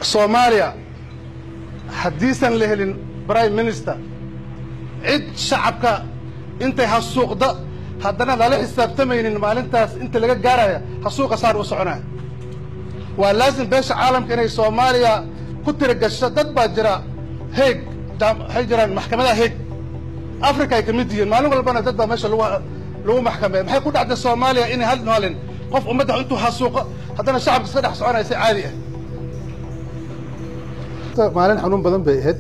soomaaliya haddiisan la helin prime minister cid shacabka intay hasuuqda haddana lala xisaabtamaynin maalintaas inta laga gaaraya hasuuqa saan u soconaya waa laasim beesha caalamka inay soomaaliya ku tiragasho dad baa jira heeg waxay jiraan maxkamadaha heeg africa ay ka mid yihiin maalin walbana dad baa meesha lagu lagu maxkameeya maxay ku dhacday soomaaliya inay hal maalin qof ummadda intuu hasuuqo haddana shacabka iska dhex soconaya si caadi ah maalin xanuun badan bay ahayd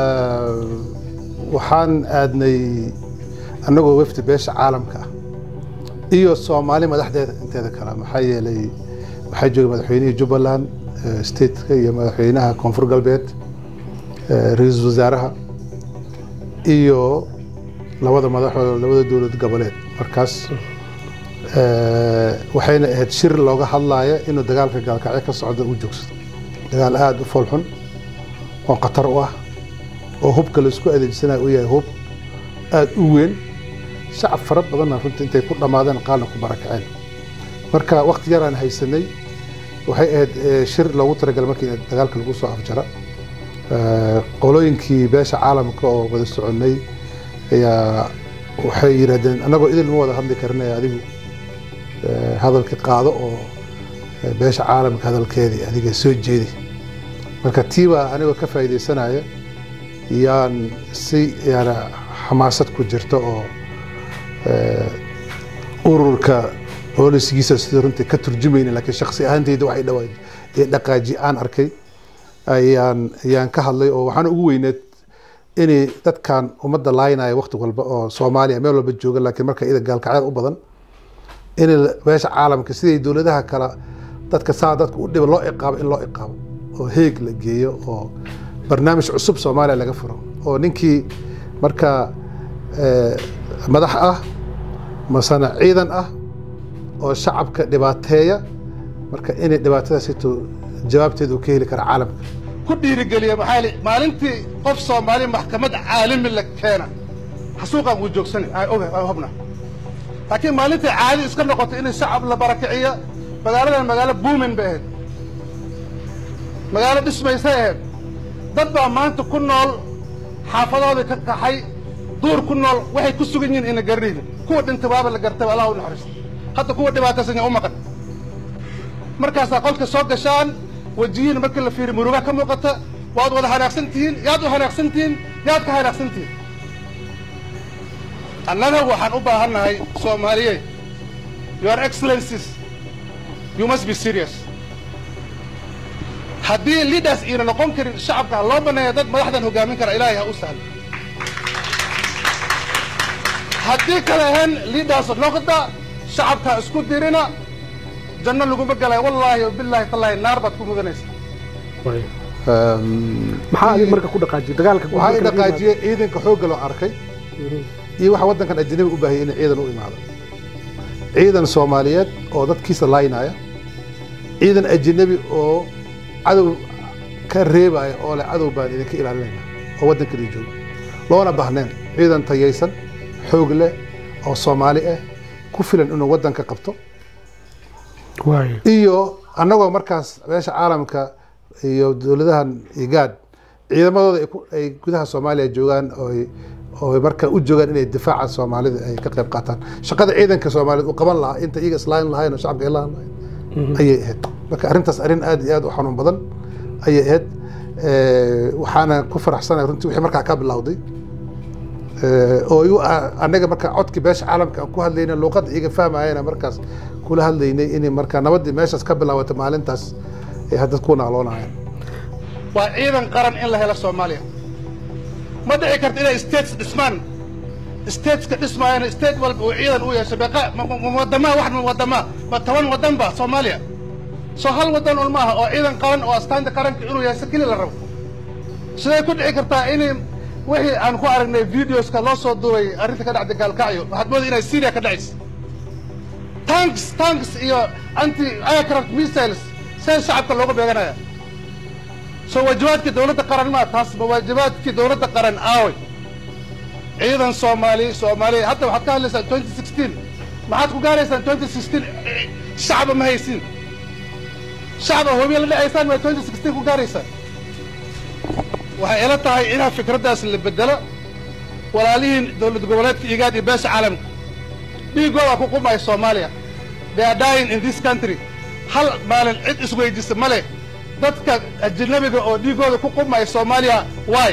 waxaan aadnay annagoo wafdi beesha caalamka ah iyo soomaali madaxdeeda inteeda kale maxaa yeelay waxaa joogay madaxweynihii jubbaland stateka iyo madaxweynaha koonfur galbeed ra-iisul wasaaraha iyo labada madaxoo labada dowlad goboleed markaas waxayna ahayd shir looga hadlaaya inuu dagaalka gaalkacyo ka socda uu joogsado dagaal aada u foolxun oo khatar u ah oo hubka laisku adeegsanaya uu yahay hub aada u weyn shacab fara badanna runtii intay ku dhammaadeen qaalna ku barakaceen marka wakti yaraan haysanay waxay ahayd shir loogu talagalay markii dagaalka lagu soo afjara qolooyinkii beesha caalamka oo wada soconnay ayaa waxay yidhahdeen annagoo idil ma wada hadli karinaya adigu hadalka qaado oo beesha caalamka hadalkeedii adiga soo jeedi marka tiibaa anigoo ka faa'iidaysanaya yaan si yaana xamaasad ku jirta oo ururka boolisigiisa sida runtii ka turjumayna laakiin shaksi ahaanteyda waxay dhawa ee dhaqaaji aan arkay ayaan ayaan ka hadlay oo waxaana ugu weyneed inay dadkan ummadda laaynaya wakti walba oo soomaaliya meel walba jooga laakiin marka ida gaalkacyada u badan in beesha caalamka siday dowladaha kale dadka saa dadka u dhiba loo iqaabo in loo iqaabo oo heeg la geeyo oo barnaamij cusub soomaaliya laga furo oo ninkii marka madax ah masana ciidan ah oo shacabka dhibaateeya marka inay dhibaatadaasito jawaabteeda uu ka heli kara caalamka ku dhiirigeliya maxaa li maalintii qof soomaali maxkamad caalami la keena xasuuqaan wuu joogsani oga hubna laakiin maalintii caadi iska noqoto in shacab la barakiciyo magaaladan magaalo buumin bay ahayd magaalo dhismaysay ahayd dad baa maanta ku nool xaafadoodii ka kaxay duur ku nool waxay ku sugan yihiin ina garanaynin kuwa dhintay waaba la gartay allah u naxariisto hadda kuwa dhibaataysan yaa u maqan markaasaa qolka soo gashaan wejiyiin markii la fiiriyo muruga ka muuqata waad wada hanaaqsan tihiin yaad u hanaaqsan tihiin yaad ka hanaaqsan tihiin annaga waxaan u baahannahay soomaaliyeed your excellencies you must be serious haddii leaders iina noqon karin shacabka loo baneeya dad madaxdan hogaamin kara ilaahay ha u sahlo haddii kale ahayn leaders noqda shacabka isku dirina janno laguma galay wallaahi bilaahi tallaahi naar baad ku mudanaysa maxaa adig marka ku dhaqaajiyay dagaalka waxaa i dhaqaajiyey ciidanka xoogga loo arkay iyo waxa waddankan ajnabi u baahayay in ciidan u imaado ciidan soomaaliyeed oo dadkiisa laaynaya ciidan ajnabi oo cadow ka reebaya oo leh cadow baan idinka ilaalinayna oo waddankadii jooga loona baahneen ciidan tayaysan xoog leh oo soomaali ah ku filan inuu waddanka qabto iyo annagoo markaas beesha caalamka iyo dowladahan igaad ciidamadooda ay gudaha soomaaliya joogaan oo marka u joogaan inay difaaca soomaalida ay ka qayb qaataan shaqada ciidanka soomaaliyeed uu qaban lahaa inta iyaga islaain lahayn oo shacabka ilaan lahayn ayay ahayd marka arrintaas arrin aad iyo aad u xanuun badan ayay ahayd waxaana ku faraxsanahay runtii wixii markaa ka bilowday oo annaga marka codkii beesha caalamka aan ku hadlayna luuqadda iyaga fahmayana markaas kula hadlaynay inay marka nabaddii meeshaas ka bilaawata maalintaas ay hadda ku naaloonayaan waa ciidan qaran in la helo soomaaliya ma dhici karto inay states dhismaan stateska dhismaayana state walba uu ciidan u yeesho beeqa waddamaa wax waddamaa ma toban waddan ba soomaaliya soo hal waddan un maaha oo ciidan qaran oo astaanta qaranka inuu yeesho keli la rabo siday ku dhici kartaa inay wixii aan ku aragnay videoska loo soo duubay arrinta ka dhacday gaalkacyo waxaad mooday inay syria ka dhacaysa tanks tanks iyo anti aircraft missiles see shacabka looga beeganaya soo waajibaadkii dowladda qaran maa taas ma waajibaadkii dowladda qaran aaway ciidan soomaali soomaaliya hadda waxaad ka hadlaysaan twenty sixteen maxaad ku gaaraysaan twenty sixteen shacaba ma haysiin shacba hobiya la dhacaysaan waa twenty sixteen ku gaaraysaan waxay ila tahay inaa fikraddaas la bedelo walaalihiin dowlad goboleedka igaad iyo beesha caalamka dhiigooda ku qumaya soomaaliya they are dying in this country hal maalin cid isweydisa ma leh dadka ajnabiga oo dhiigooda ku qumaya soomaaliya waay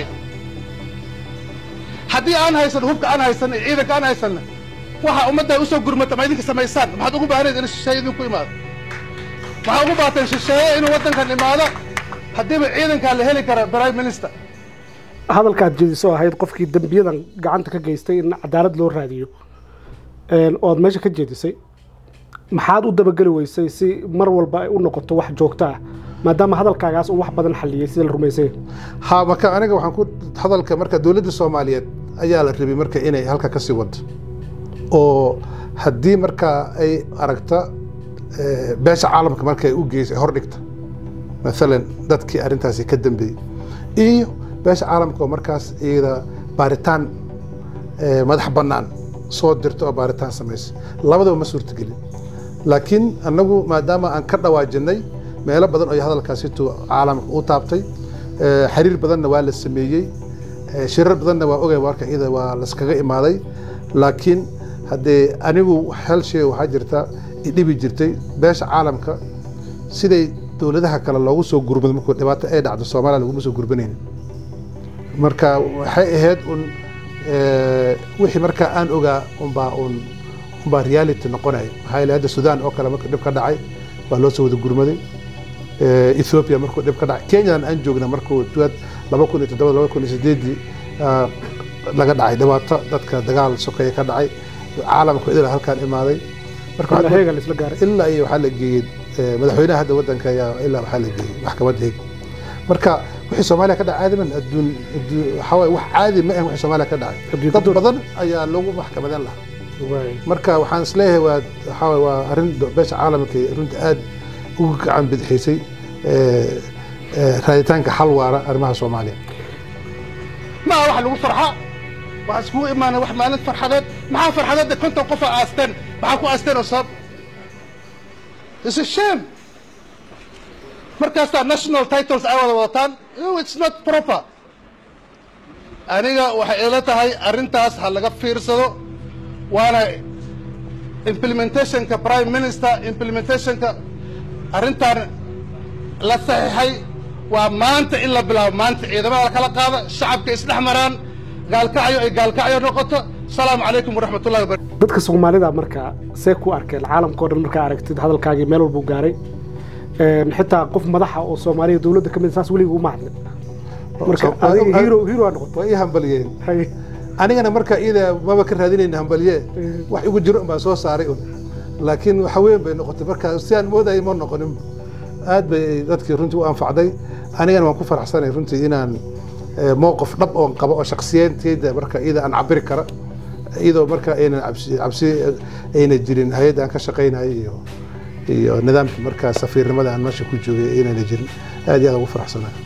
haddii aan haysan hubka aan haysan iyo ciidanka aan haysanna waxa ummaddaa usoo gurmata ma idinka samaysaan maxaad ugu baahanayd in shisheeye idinku imaado maxaa ugu baateen shisheeye inuu waddankan imaado haddiiba ciidankaa la heli kara prime minister hadalkaad jeediso ahayd qofkii dembiyadan gacanta ka geystay in cadaalad loo raadiyo een, ood meesha ka jeedisay maxaad u dabageli weysay si mar walba ay u noqoto wax joogto ah maadaama hadalkaagaas uu wax badan xalliyey sida la rumaysay ha marka aniga waxaan ku hadalka marka dowladda soomaaliyeed ayaa la rabay marka inay halka ka sii wado oo haddii marka ay aragta eh, beesha caalamka marka ay u geyso ay hor dhigta maalan dadkii arrintaasi ka dambeeyey iyo beesha caalamka oo markaas iyada baaritaan eh, madax bannaan soo dirta oo baaritaan samaysa labadaba ma suurtagelin laakiin annagu maadaama aan ka dhawaajinay meelo badan oo hadalkaasitu caalamka u taabtay eh, xiriir badanna waa la sameeyey eh, shirar badanna waa ogay warka iyada waa laskaga imaaday laakiin haddee anigu hal shay waxaa jirta idhibi jirtay beesha caalamka siday dowladaha kale loogu soo gurmado markuu dhibaato ay dhacdo soomaaliya laguma soo gurbanaynin marka waxay ahayd un eh, wixii markaa aan ogaa unbaa un unbaa reality noqonaya maxaa yeele hadda sudan oo kale markuu dhib ka dhacay baa loo soo wada gurmaday Eh, ethiopia markuu dhib ka dhacay kenyan aan joogna markuu duwaad laba kun iyo toddoba laba kun iyo sideedii ah, laga dhacay dhibaato dadka dagaal sokeeye ka dhacay caalamku idil halkaan imaaday marka waxaad heega la isla gaaray ilaa iyo waxaa la geeyey eh, madaxweynaha hadda waddanka ayaa ilaa waxaa la geeyey maxkamadda heeg marka wixii soomaaliya ka dhacay caadiman adduun adduun- waxaa waaye wax caadi ma ahan wixii soomaaliya ka dhacay Adduun dad ka dul. badan ayaa lagu maxkamadan lahaa Waay. marka waxaan isleeyahay waa waxaa waaye waa arrin do- beesha caalamka ee runta aad ugu gacan bidixisay eh, eh, raaditaanka xal waara arrimaha soomaaliya ma aha wax lagu farxa waxaa iskugu imaanay wax maalin farxadeed maxaa farxadeedda konton qofa aasteen maxaa ku aasteen oo sabab is a shame markaasaa national titles ay wada wadataan no it's not proper aniga waxay ila tahay arrintaas ha laga fiirsado waana implementationka prime minister implementationka arrintan la saxiixay waa maanta in la bilaabo maanta ciidamada la kala qaada shacabka isdhex maraan gaalkacyo ay gaalkacyo noqoto asalaamu calaykum waraxmatullahi wabarakatu dadka soomaalida marka see ku arkeen caalamkao dhan markaa aragtid hadalkaagii meel walbuu gaaray Een, xitaa qof madaxa oo soomaaliya dowladda ka mid saas weligii uma hadlin marka So- adiga hero hero aa noqotay waa ii hambaliyeen Hay. anigana marka iyada maba ka raadinayna hambalye wax igu jiro un baan soo saaray un laakiin waxa weyn bay noqotay marka si aan moodayay ma noqonin aad bay dadkii runtii u anfacday anigana waan ku faraxsanay runtii inaan eh, mowqif dhab oon qabo oo shaksiyanteyda marka iyada aan cabiri kara iyadoo marka aynan cabsi cabsi ayna jirin hay-adda aan ka shaqaynayo iyo iyo nidaamkii markaa safiirnimada aan meesha ku joogay aynana jirin aad iyo aad ugu faraxsanahay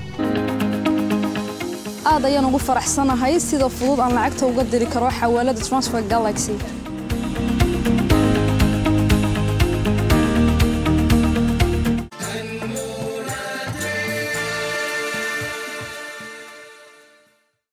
aad ayaan ugu faraxsanahay sida fudud aan lacagta uga diri karo xawaalada transfer galaxy